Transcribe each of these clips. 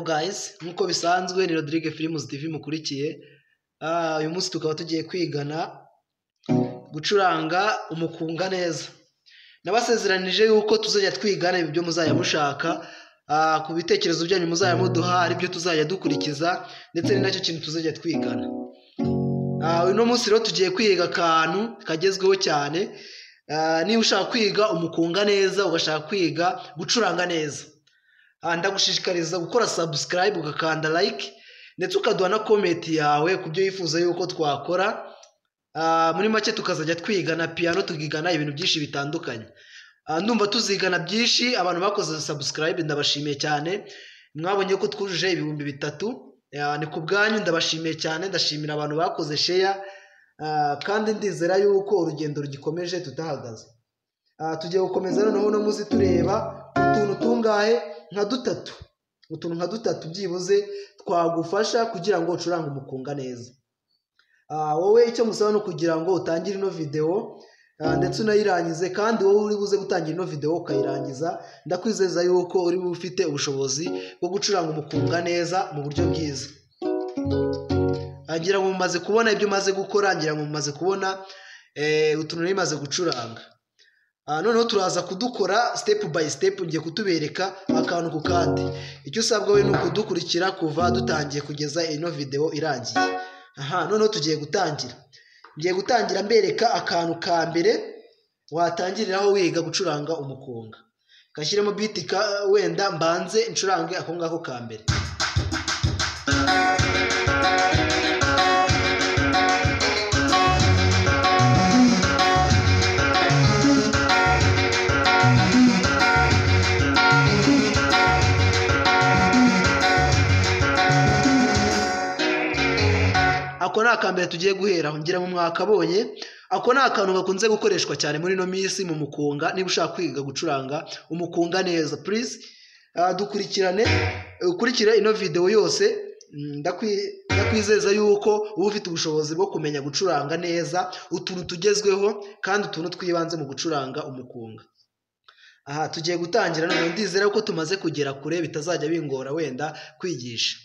guys nk'uko bisanzwe ni Rodrigue Films TV mukurikiye Ah, uyu munsi tukaba tugiye kwigana gucuranga umukunga neza nabasezeranije yuko tuzajya twigana ibyo muzajya mushaka Ah, ku bitekerezo byanyu muzajya muduha aribyo tuzajya dukurikiza ndetse ni nacyo kintu tuzajya twigana Ah, uno munsi rero tugiye kwiga akantu kagezweho cyane Ah, niba ushaka kwiga umukunga neza ugashaka kwiga gucuranga neza Ah, ndagushishikariza gukora subscribe ugakanda like ndetse ukaduha na komenti yawe ku byo wifuza yuko twakora Ah, muri make tukazajya twigana piyano tukigana ibintu byinshi bitandukanye Ah, ndumva tuzigana byinshi abantu bakoze subscribe ndabashimiye cyane mwabonye ko twujuje ibihumbi bitatu Ah, ni ku bwanyu ndabashimiye cyane ndashimira abantu bakoze sheya Ah, kandi ndizera yuko urugendo rugikomeje tutahagaze Ah, tugiye gukomeza noneho no muzi tureba utuntu tungahe nka dutatu utuntu nka dutatu byibuze twagufasha kugira ngo ucurange umukunga neza Ah, wowe icyo musaba ni ukugira ngo utangire ino videwo ah, ndetse unayirangize kandi wowe uri buze gutangira ino videwo ukayirangiza ndakwizeza yuko uri bube ufite ubushobozi bwo gucuranga umukunga neza mu buryo bwiza Ah, ngira ngo mumaze kubona ibyo umaze gukora ngira ngo mumaze kubona eh, utuntu nari maze gucuranga Ah, noneho turaza kudukora step by step ngiye kutubereka akantu ku kandi icyo usabwa we ni ukudukurikira kuva dutangiye kugeza ino video irangiye aha noneho tugiye gutangira ngiye gutangira mbereka akantu ka mbere watangiriraho wiga gucuranga umukunga kashyiremo beat ka wenda mbanze ncurange ako ngako ka mbere ako ni akambere tugiye guheraho ngira mu mwakabonye ako ni akantu gakunze gukoreshwa cyane muri ino minsi mu mukunga niba ushaka kwiga gucuranga umukunga neza purize dukurikirane ukurikire ino videwo yose Mm, ndakwi- ndakwizeza yuko uba ufite ubushobozi bwo kumenya gucuranga neza utuntu tugezweho kandi utuntu twibanze mu gucuranga umukunga aha tugiye gutangira none ndizera ko tumaze kugera kure bitazajya bingora wenda kwigisha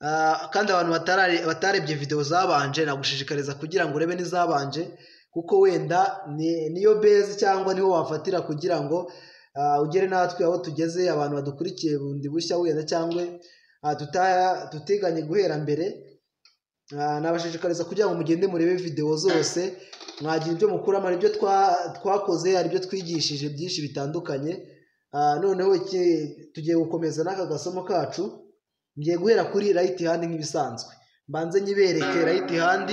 Ah, kandi abantu batara- batarebye videwo zabanje nagushishikariza kugira ngo urebe n'izabanje kuko wenda ni- niyo bezi cyangwa niho wafatira kugira ngo ah, ugere natwe aho tugeze abantu badukurikiye bundi bushya wenda cyangwa ah, tuta- tutiganye guhera mbere Ah, nabashishikariza kugira ngo mugende murebe videwo zose mwagira ibyo mukuramo hari ibyo twa- twakoze hari ibyo twigishije byinshi bitandukanye Ah, noneho iki- tugiye gukomeza n'aka gasomo kacu ngiye guhera kuri right hand nk'ibisanzwe mbanze nyibereke right hand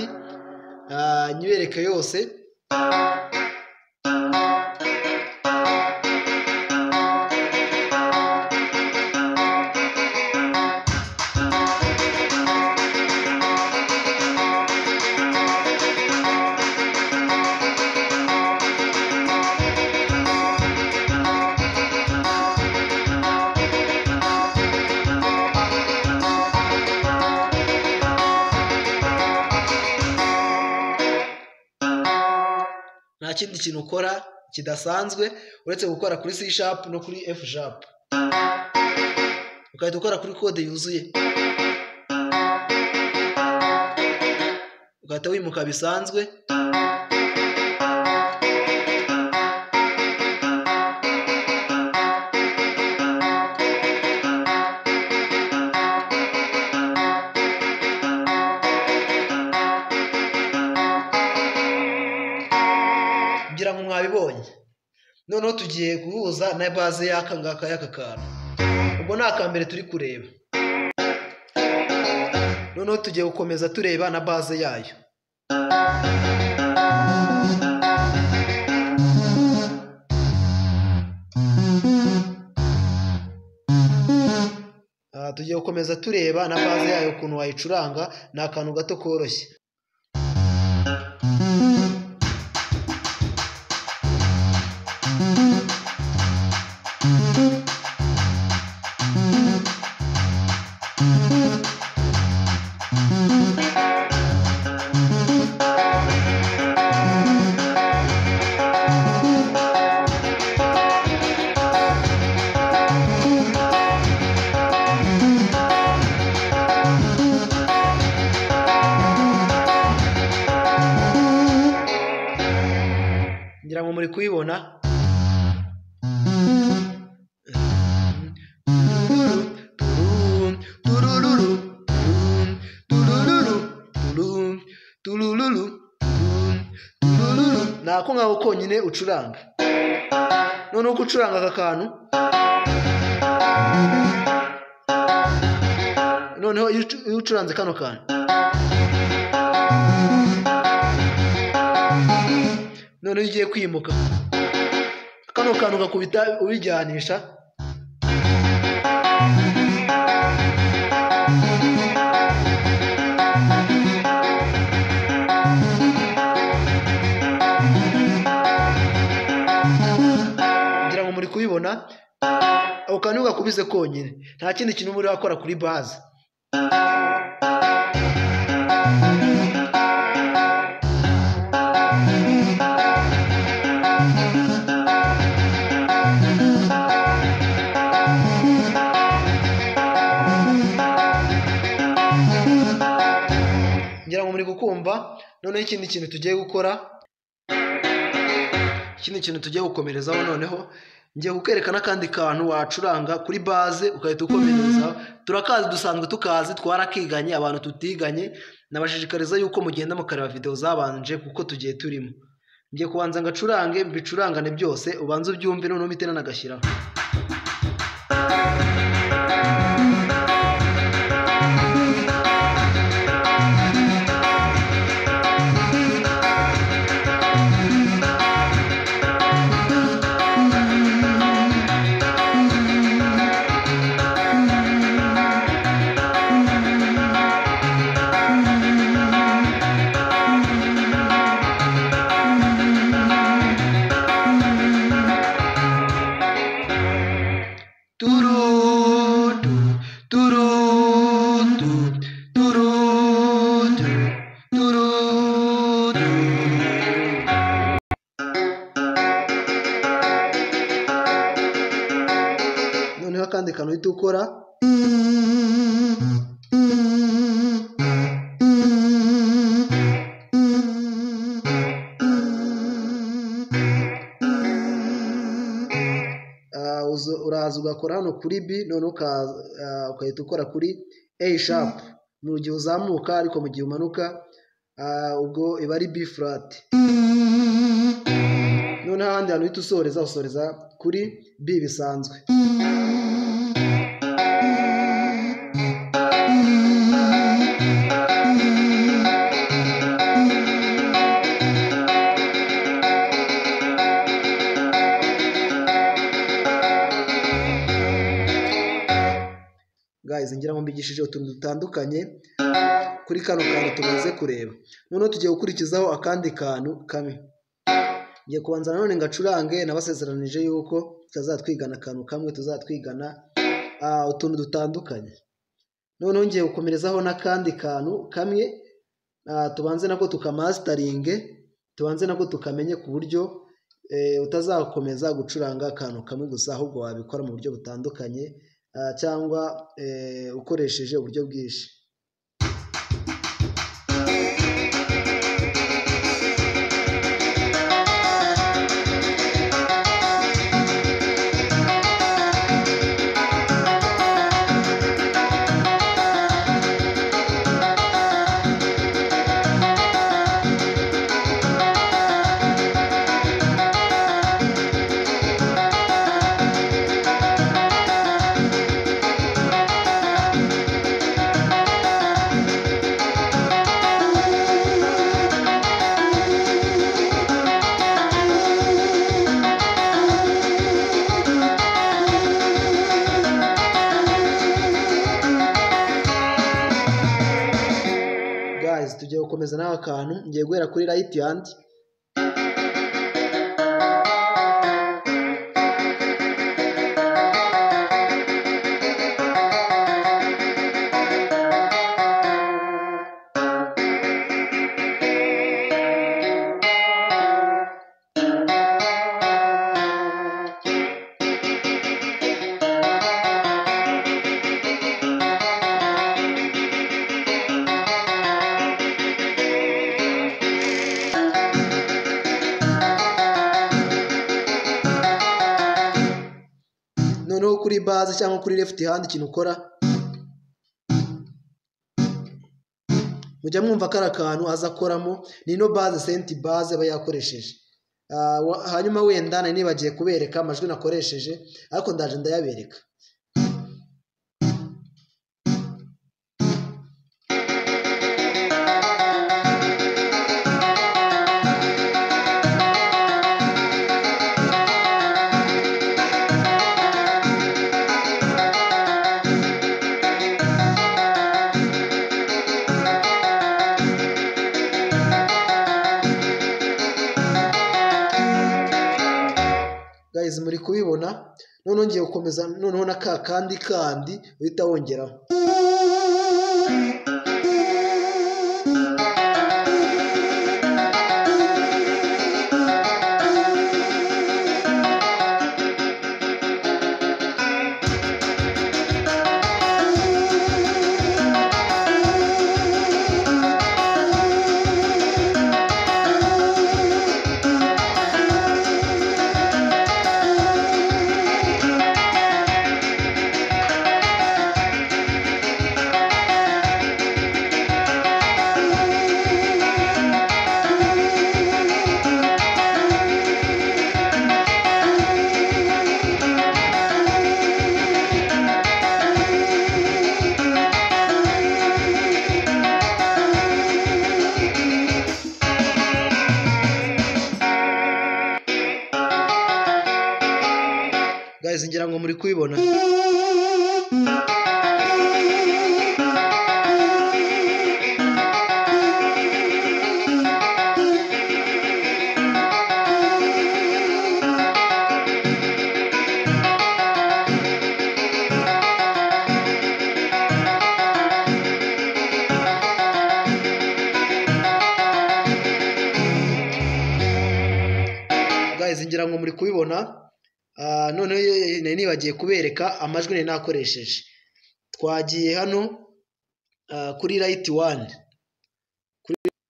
ah, nyibereke yose nta kindi kintu ukora kidasanzwe uretse gukora kuri C sharp no kuri F sharp ugahita ukora kuri kode yuzuye ugahita wimuka bisanzwe kugira ngo mwabibonye noneho tugiye guhuza na baze y'aka ngaka y'aka kantu ubwo ni akambere turi kureba noneho tugiye gukomeza tureba na baze yayo Ah, tugiye gukomeza tureba na baze yayo ukuntu wayicuranga ni akantu gato koroshye muri kuyibona ni ako ngaho konyine ucuranga noneho uko ucuranga aka kantu noneho iyo ucu- iyo ucuranze kano kantu noneho ugiye kwimuka kano kantu ugakubita ubijyanisha kugira ngo muri kubibona ako kantu ugakubize konyine nta kindi kintu muri wakora kuri baze ngira ngo muri kukumva noneho ikindi kintu tugiye gukora ikindi kintu tugiye gukomerezaho noneho ngiye kukwereka n'akandi kantu wacuranga kuri baze ugahita ukomereza turakazi dusanzwe tukazi twarakiganye abantu tutiganye nabashishikariza yuko mugenda mukareba videwo zabanje kuko tugiye turimo ngiye kubanza ngacurange mbicurangane byose ubanze ubyumve noneho mpite nanagashyiraho Turudu, turudu, turudu, turudu. noneho akandi kantu uhita ukora Ah, uzo- uraza ugakora hano kuri b noneho uka- ah, ugahita ukora kuri a sharp mu gihe uzamuka ariko mu gihe umanuka ah, ubwo iba ari b flat noneho ahandi hantu uhita usoreza usoreza kuri b bisanzwe guys ngira ngo mbigishije utuntu dutandukanye kuri kano kantu tumaze kureba noneho tugiye gukurikizaho akandi kantu kamwe ngiye kubanza nanone ngacurange nabasezeranije yuko tutazatwigana akantu kamwe tuzatwigana ah, utuntu dutandukanye noneho ngiye gukomerezaho n'akandi kantu kamwe ah, tubanze nako tukamasitaringe tubanze nako tukamenye ku buryo eh, utazakomeza gucuranga akantu kamwe gusa ahubwo wabikora mu buryo butandukanye ah, cyangwa eh, ukoresheje uburyo bwinshi guys tugiye gukomeza n'aka kantu ngiye guhera kuri right hand kuri baze cyangwa kuri left hand ikintu ukora mujya mwumva kari akantu aza akoramo ni ino baze senti baze aba yakoresheje Ah, wa- hanyuma wenda nari nibagiye kubereka amajwi nakoresheje ariko ndaje ndayabereka guys muri kubibona noneho ngiye gukomeza noneho na ka kandi kandi uhita wongeraho guys ngira ngo muri kubibona guys ngira ngo muri kubibona Ah, noneho ye- nari nibagiye kubereka amajwi nari nakoresheje twagiye hano ah, kuri right one Kuri-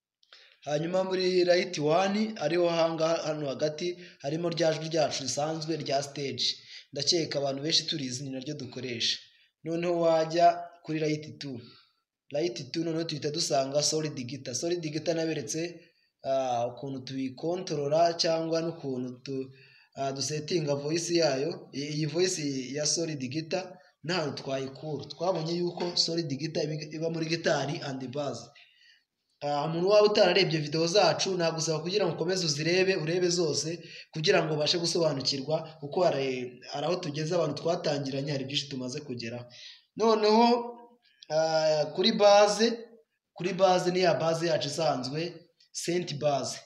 hanyuma muri right one ariho hangaha hano hagati harimo rya jwi ryacu risanzwe rya stage ndakeka abantu benshi turizi ni naryo dukoresha noneho wajya kuri right two right two noneho tuhita dusanga solid guitar solid guitar naberetse ah, ukuntu tuyikontorora cyangwa n'ukuntu tu Ah, dusetinga voice yayo I- iyi voice ya solid guitar ntahantu twayikura twabonye yuko solid guitar ibi- iba muri gitari and bass Ah, umuntu waba utararebye video zacu nagusaba kugira ngo ukomeze uzirebe urebe zose kugira ngo ubashe gusobanukirwa kuko hari hari aho tugeze abantu twatangiranye hari byinshi tumaze kugeraho noneho ah, kuri baze kuri baze ni ya baze yacu isanzwe senti baze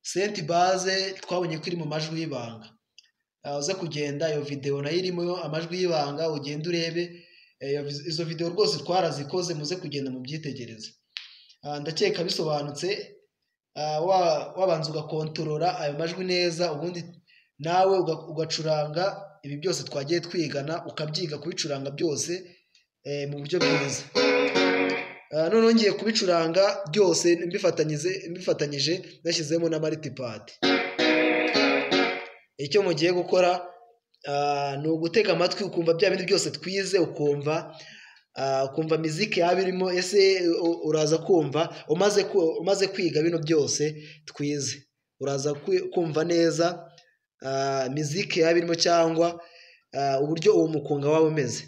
senti baze twabonye ko iri mu majwi y'ibanga Ah, uze kugenda iyo videwo nayo irimo amajwi y'ibanga ugende urebe Eh, iyo vi- izo videwo rwose twarazikoze muze kugenda mu byitegereze ndakeka bisobanutse Ah, wa- wabanza ugakontorora ayo majwi neza ubundi nawe uga- ugacuranga ibi byose twagiye twigana ukabyiga kubicuranga byose eh, mu buryo bwiza Ah, noneho ngiye kubicuranga byose mbifatanyije mbifatanyije nashyizemo na maritipadi icyo mugiye gukora ah, ni ugutega amatwi ukumva bya bindi byose twize ukumva ah, ukumva miziki yaba irimo ese u- uraza kumva umaze ku- umaze kwiga bino byose twize uraza kwi- kumva neza ah, miziki yaba irimo cyangwa ah, uburyo uwo mukunga waba umeze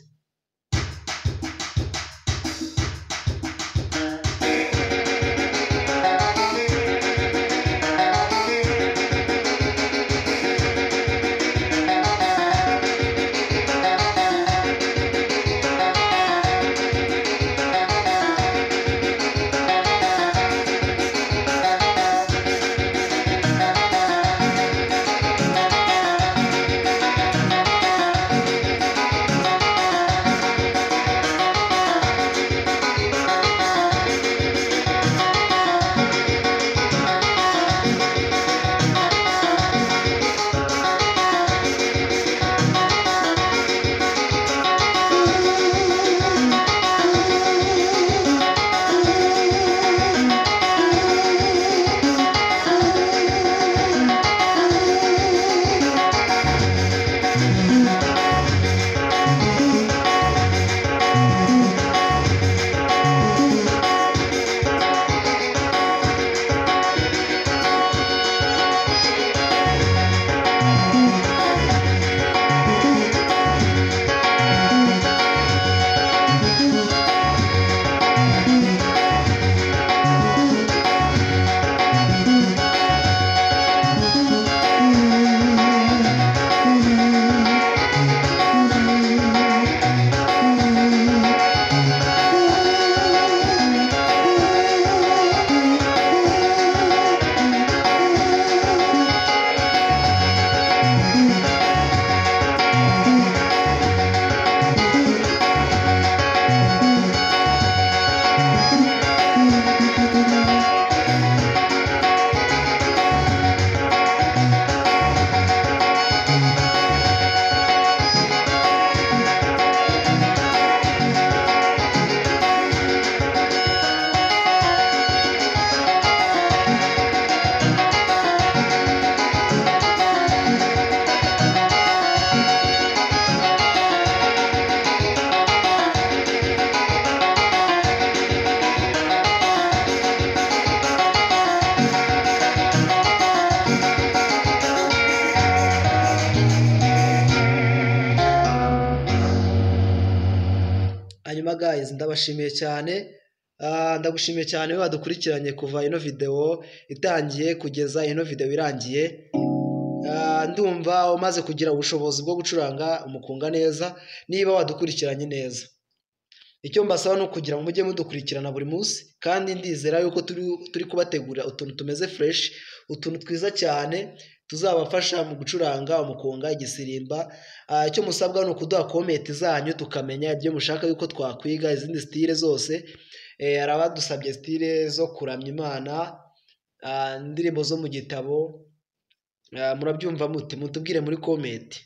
Charles ndabashimiye cyane Ah, ndagushimiye cyane we wadukurikiranye kuva ino videwo itangiye kugeza ino videwo irangiye Ah, ndumva umaze kugira ubushobozi bwo gucuranga umukunga neza niba wadukurikiranye neza icyo mbasaba ni ukugira ngo mujye mudukurikirana buri munsi kandi ndizera yuko turi turi kubategurira utuntu tumeze fresh utuntu twiza cyane tuzabafasha mu gucuranga umukunga igisirimba Ah, icyo musabwa ni ukuduha komenti zanyu tukamenya ibyo mushaka yuko twakwiga izindi sitire zose Eh, hari abadusabye sitire zo kuramya imana ah, indirimbo zo mu gitabo Ah, murabyumva muti mutubwire muri komenti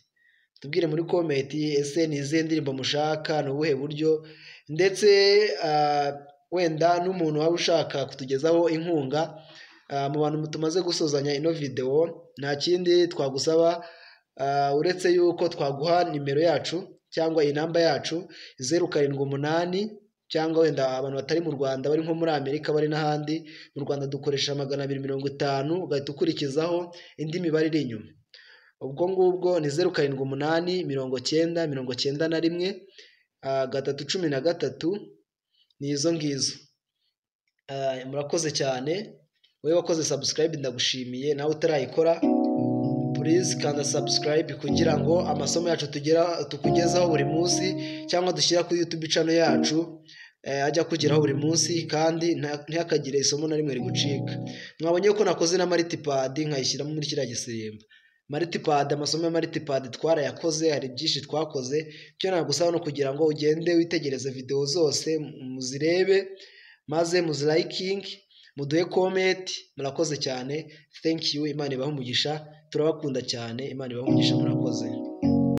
tubwire muri komenti ese ni izihe ndirimbo mushaka ni ubuhe buryo ndetse ah, wenda n'umuntu waba ushaka kutugezaho inkunga ah, mu bantu tumaze gusozanya ino videwo nta kindi twagusaba ah, uretse yuko twaguha nimero yacu cyangwa inamba yacu zeru karindwi umunani cyangwa wenda abantu batari mu Rwanda bari nko muri Amerika bari n'ahandi mu Rwanda dukoresha magana abiri mirongo itanu ugahita ukurikizaho indi mibare iri inyuma ubwo ngubwo ni zeru karindwi umunani mirongo cyenda mirongo cyenda na rimwe ah, gatatu cumi na gatatu ni izo ngizo Ah, murakoze cyane wowe wakoze subscribe ndagushimiye nawe utarayikora purize kanda subscribe kugira ngo amasomo yacu tugera tukugezaho buri munsi cyangwa dushyira kuri YouTube channel yacu eh, ajya kugeraho buri munsi kandi nta- ntihakagire isomo na rimwe rigucika mwabonye ko nakoze na multipad nkayishyiramo muri kiriya gisirimba multipad amasomo ya multipad twarayakoze hari byinshi twakoze icyo nagusaba no kugira ngo ugende witegereze video zose muzirebe maze muzirayikinge muduhe komenti murakoze cyane thank you imana ibahe umugisha turabakunda cyane imana ibahe umugisha murakoze